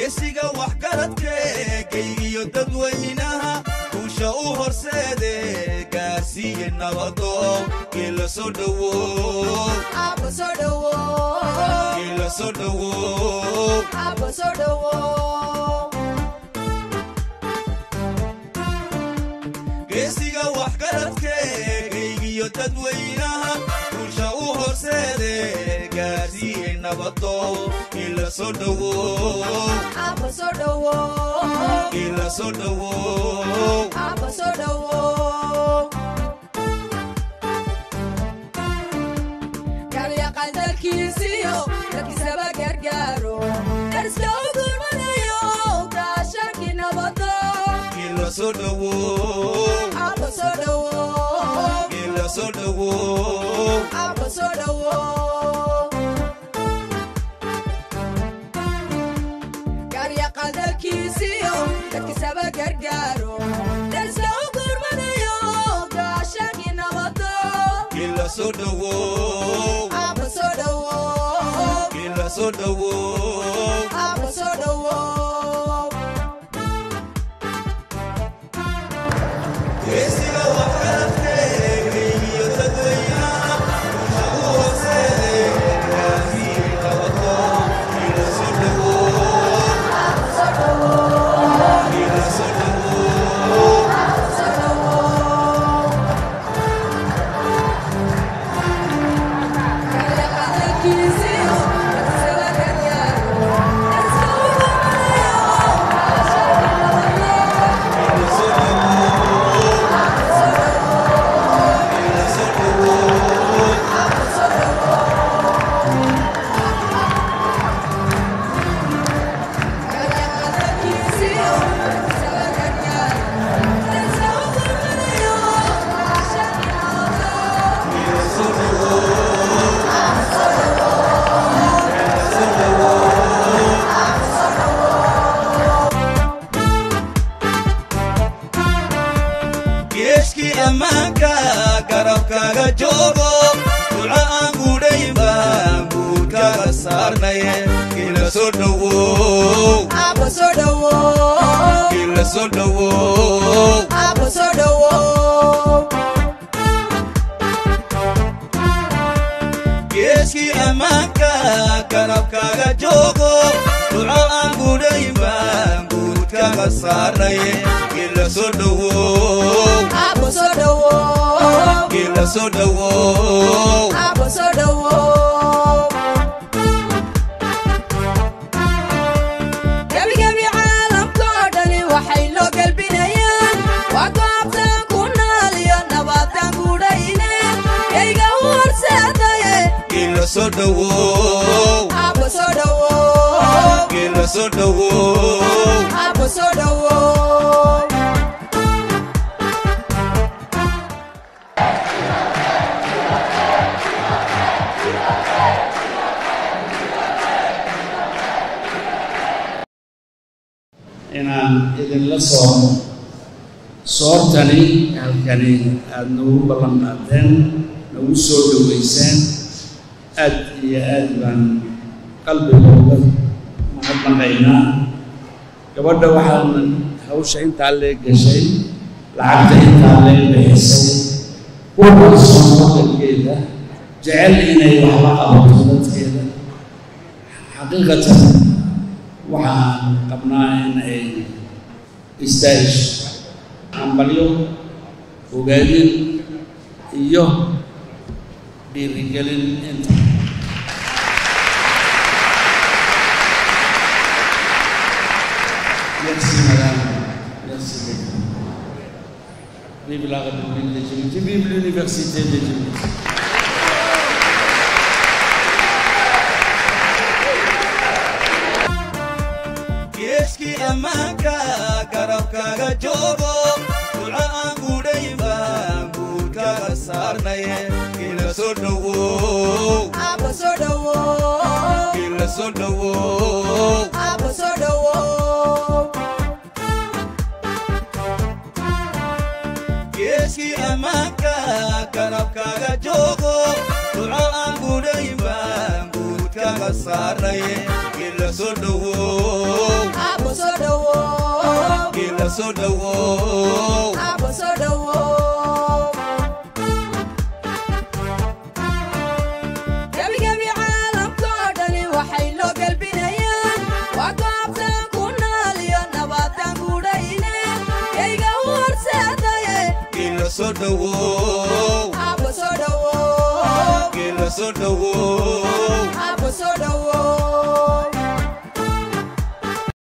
geesiga waxgaradkee geygiyo dadweynaha guusha u horseede gaarsiiye nabado geela soo dhowow Abba soo dhawow. geela soo dhowow Abba soo dhawow. geesiga waxgaradkee geygiyo dadweynaha guusha u horseede gaarsiiye nabado geela soo dhowow Abba soo dhawow. geela soo dhowow Abba soo dhawow. Garyaqaan dalkiisiyo dadkiisaba gargaaro. Dariska u gurmanayo gaashaankii nabado. geela soo dhowow Abba soo dhawow. geela soo dhowow Abba soo dhawow. Garyaqaan dalkiisiyo dadkiisaba gargaaro. Dariska u gurmanayo gaashaankii nabado. geela soo dhowow Abba soo dhawow. geela soo dhowow Abba soo dhawow. geesiga waxgaradkee geygiyo dadweynaha guusha u horseede gaarsiiye nabado geela soo dhowow Abba soo dhawow. geela soo dhowow Abba soo dhawow. Garyaqaan dalkiisiyo dadkiisaba gargaaro. Dariska u gurmanayo gaashaankii nabado. geela soo dhowow Abba soo dhawow. geela soo dhowow Abba soo dhawow. Garyaqaan dalkiisiyo dadkiisaba gargaaro. Dariska u gurmanayo gaashaankii nabado. geela soo dhowow Abba soo dhawow. geela soo dhowow Abba soo dhawow. geeskii ammaanka garabkaaga joogo duca aan gudhayn baan guurkaaga saarnaye geela soo dhowow Abba soo dhawow. geela soo dhowow Abba soo dhawow. geeskii ammaanka garabkaaga joogo duca aan gudhayn baan guurkaaga saarnaye geela soo dhowow Abba soo dhawow. geela soo dhowow Abba soo dhawow. Gebigebi caalamkoo dhani waxay loo gelbinayaan waa goobtan ku nool iyo nabadan gudhayne yayga u horseedaye geela soo dhowow Abba soo dhawow. geela soo dhowow Abba soo dhawow. inaan idinla soomo soortani halkani aada nagu ballan qaadeen nagu soo dhoweyseen aad iyo aad baan qalbigooda mahadnaqaynaa gabadha waxaan hawsha intaa lee gashay lacagta intaa lee bixisay kuwa kalsoon dalkeeda jecel inay waxla qabato dadkeeda xaqiiqatan waxaan qabnaa in ay istaahisho hambalyo ogaadin iyo dhiirigelin inta Merci madame, merci beaucoup. Vive la République de Djibouti, vive l'Université de Djibouti. geeskii ammaanka garabkaaga joogo duca aan gudhayn baan guurkaaga saarnaye geela soo dhowow Abba soo dhawow. geela soo dhowow Abba soo dhawow. geeskii ammaanka garabkaaga joogo duca aan gudhayn baan guurkaaga kala saaray gila soo dhowow Abo soo dhawow. gila soo dhowow Abo soo dhawow. Gebi-gebi caalamkoo dhani waxay loo galbinayaan. Waa goobtan ku nool iyo nabadaan gudhayne. Yayga u horseedaye. gila soo dhowow Abo soo dhawow. gila soo dhowow